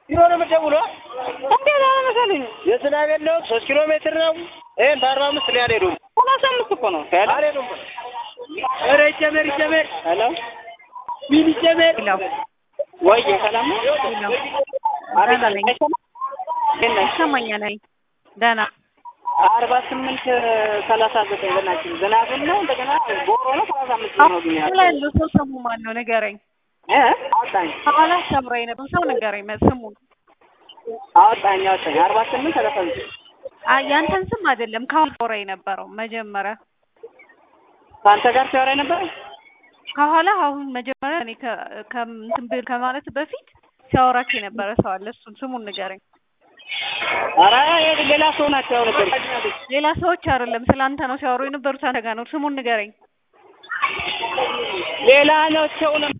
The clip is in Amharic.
ኪሎ ነው የምትደውለው? እንዴት አለ መሰለኝ የዝናብ የለውም ሶስት ኪሎ ሜትር ነው። ይሄን በአርባ አምስት ላይ አልሄዱም ሰላሳ አምስት እኮ ነው አልሄዱም። ኧረ ይጨመር ይጨመር። ሄሎ ምን ይጨመር? ይለው ወይ ሰላም ነው? ይለው አቤት ደህና ነኝ አይሰማም? እንዴት ነሽ? ይሰማኛል ነኝ ደህና አርባ ስምንት ሰላሳ ዘጠኝ በናችን ዝናብን ነው እንደገና ቦሮ ነው ሰላሳ አምስት ነው ግን አሁን ላይ ያለው ሰው ስሙ ማን ነው ንገረኝ እ አወጣኝ ከኋላ ሰምራ የነበር ሰው ንገረኝ ስሙን አወጣኝ አወጣኝ አርባ ስምንት ሰላሳ ዘጠኝ አይ ያንተን ስም አይደለም ከኋላ ወራ የነበረው መጀመሪያ ከአንተ ጋር ሲያወራ ነበር ከኋላ አሁን መጀመሪያ እኔ ከ- ከእንትን ብል ከማለት በፊት ሲያወራክ የነበረ ሰው አለ እሱን ስሙን ንገረኝ ኧረ ይሄ ሌላ ሰው ናቸው ያው ነበር ሌላ ሰዎች አይደለም ስለ አንተ ነው ሲያወሩ የነበሩት አንተ ጋር ነው ስሙን ንገረኝ ሌላ ናቸው ነው